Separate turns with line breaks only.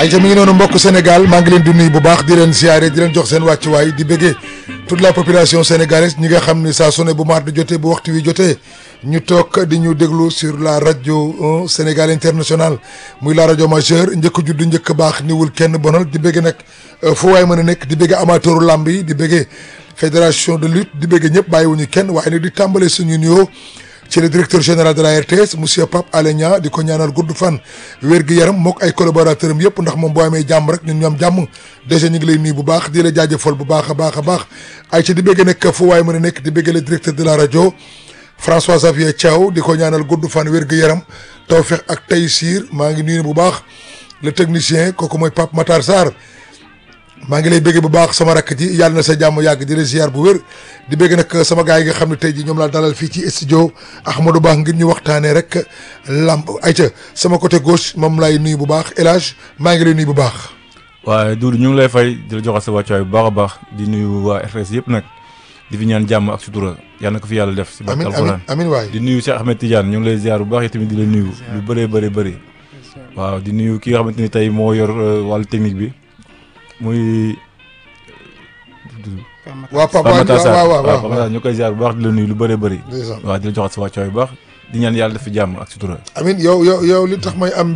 ay ta mi ngi noonu mbokk Sénégal maa ngi leen di nuyu bu baax di leen siyaare di leen jox seen wàccuwaay di bëggee toute la population sénégalaise ñi nga xam ni saa su ne bu maar di jotee bu waxtu wi jotee ñu toog di ñu déglu sur la rajo Sénégal international muy la rajo majeure njëkk judd njëkk baax niwul kenn bonal di bëggee nag fu waay mën a nekk di bëggee amateuru làmb yi di bëggee fédération de lutte di bëggee ñëpp bàyyiwuñu kenn waaye nag di tàmbale suñu nuyoo ci le directeur général de la RTS monsieur Pape Alé Niang di ko ñaanal gudd fan wér gi yaram mook ay collaborateurs am yëpp ndax moom boo amee jàmm rek ñun ñoom jàmm déjà ñu ngi lay nuyu bu baax di la jaajëfal bu baax a baax a baax ay ci di bëgg nekk fu waay mën a nekk di bëgg le directeur de la rajo François Xavier Thiaw di ko ñaanal gudd fan wér gi yaram tawfeex ak taysiir maa ngi nuyu bu baax le technicien kooku mooy Pape Matar Sarr maa ngi lay bëgg bu baax sama rakk ji yàlla na sa jàmm yàgg di la ziar bu wér di bëgg nag sama gars yi nga xam ne tey ji ñoom laa dalal fii ci studio Ahmadou Ba ngir ñu waxtaanee rek lamb ayca sama côté gauche moom lay nuyu bu baax El Hadj maa ngi lay nuyu bu baax.
waaye Doudou ñu ngi lay fay di la joxal sa wàccuwaay bu baax a baax di nuyu waa RTS yëpp nag di fi ñaan jàmm ak sutura yal na ko fi yàlla def. si barke
amiin
alxuraan
amiin waay.
di nuyu Cheikh Ahmed Tidiane ñu ngi lay ziar bu baax yi tamit di la nuyu lu bëree bëri bëri. waaw di nuyu ki nga xamante ni tey moo yor wàllu technique bi muy.
waaw Pape
Pape Matar Sarr
waaw waaw
waaw
waaw
Pape Matar ñu koy ziar bu baax di la nuyu lu bëree bëri.
ndeysaan.
waaw di la joxal sa wàccuwaay bu baax di ñaan yàlla def fi jàmm ak sutura.
amiin yow yow yow li tax may am